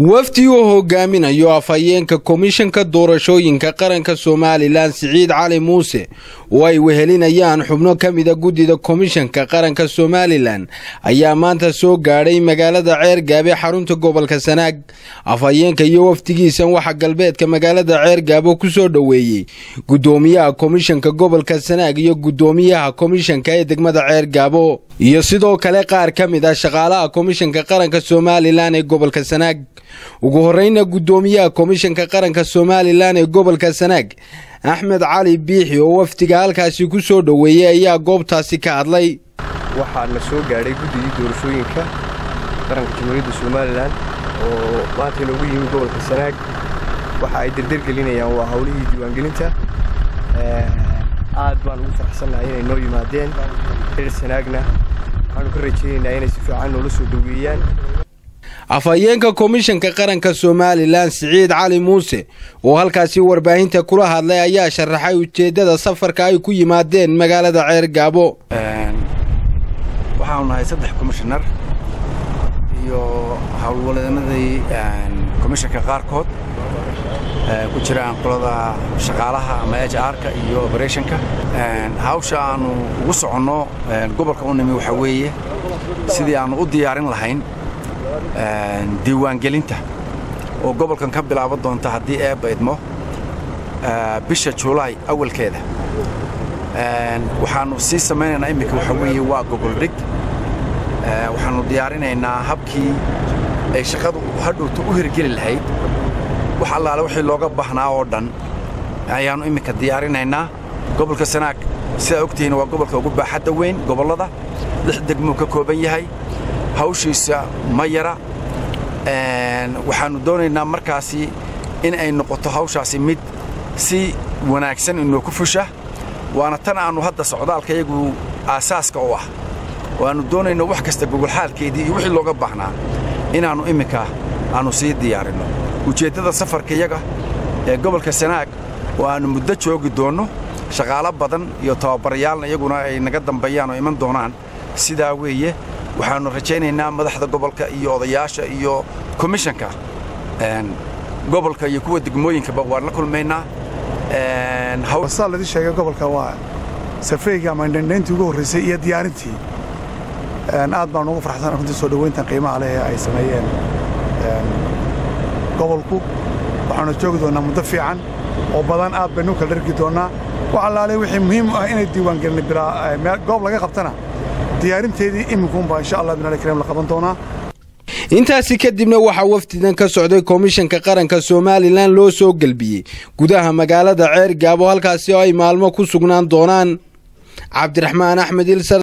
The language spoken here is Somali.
wafdi uu hogaaminayo afhayeenka komishanka doorashooyinka qaranka somalilan siciid cali muuse oo ay wehelinayaan xubno ka mida guddida komishanka qaranka somalilan ayaa maanta soo gaadhay magaalada ceergaabe xarunta gobolka sanaag afhayeenka iyo wafdigiisan waxaa galbeedka magaalada ceergaabo ku soo dhoweeyey guddoomiyaha komishanka gobolka sanaag iyo guddoomiyaha komishanka ee degmada ceergaabo iyo sidoo kale qaar ka mid ah shaqaalaha komishanka qaranka somalilan ee gobolka sanaag ugu horeyna guddoomiyaha komishanka qaranka somalilan ee gobolka sanaag axmed cali biixi oo wafdiga halkaasi ku soo dhoweeyey ayaa goobtaasi ka hadlay waxaa la soo gaadhay guddigii doorashooyinka qaranka jamhuuriyadda somalilan oo maanta inoogu yimi gobolka sanaag waxa ay derdergelinayaan waa howlihii diiwaangelinta aad baan ugu faraxsannahay inay noo yimaadeen reer sanaagna waxaanu ka rajaynaynaa inay si fiican noola soo dhoweeyaan afhayeenka komishanka qaranka somalilan siciid cali muuse oo halkaasi warbaahinta kula hadlay ayaa sharaxay ujeeddada safarka ay ku yimaadeen magaalada ceergaabo waxaanu nahay saddex komishanar iyo howlwaladannadii komishanka qaarkood ku jiraan qolada shaqaalaha ama h r-ka iyo oberetionka hawsha aanu ugu soconno gobolka u nimi waxaa weeye sidii aannu u diyaarin lahayn diiwaangelinta oo gobolkan ka bilaaban doonta haddii eebba idmo bisha julaay awalkeeda waxaannu sii samaynaynaa iminka waxaa weeye waa gogoldhig waxaannu diyaarinaynaa habkii ay shaqadu hadhowta u hirgeli lahayd wax allaale wixii looga baahnaa oo dhan ayaannu iminka diyaarinaynaa gobolka sanaag sidaa ogtihiin waa gobolka ugu baaxadda weyn gobollada lix degmuu ka kooban yahay hawshiisa ma yara waxaannu doonaynaa markaasi in ay noqoto hawshaasi mid si wanaagsan inoo ku fusha waana tan aannu hadda socdaalka iyagu aasaaska u ah waannu doonayno wax kasta gogolxaalkeedii iyo wixii looga baahnaa inaannu imminka aannu sii diyaarinno ujeeddada safarka iyaga ee gobolka sanaag oo aannu muddo joogi doonno shaqaalo badan iyo tababarayaalna iyaguna ay naga dambeeyaan oo iman doonaan sidaa weeye waxaannu rajaynaynaa madaxda gobolka iyo odayaasha iyo komishanka gobolka iyo kuwa degmooyinkaba waan la kulmaynaa saa ladii sheegay gobolka waa safreyga ama indhandhayntii ugu horraysay iyo diyaarintii aad baan ugu farxsan runtii soo dhowayntan qiimaha leh ee ay sameeyeen gobolku waxaanu joogi doonnaa muddo fiican oo badan aad baynu kala dhargi doonnaa wax allaale wixii muhiim u ah inay diiwaangelin goob laga qabtana diyaarinteedii iminkuunbaa insha allah binal kariim la qaban doonaa intaasi kadibna waxaa wafdidan ka socday komishanka qaranka somalilan loo soo gelbiyey gudaha magaalada ceergaabo halkaasi oo ay maalmo ku sugnaan doonaan cabdiraxmaan axmed ilsar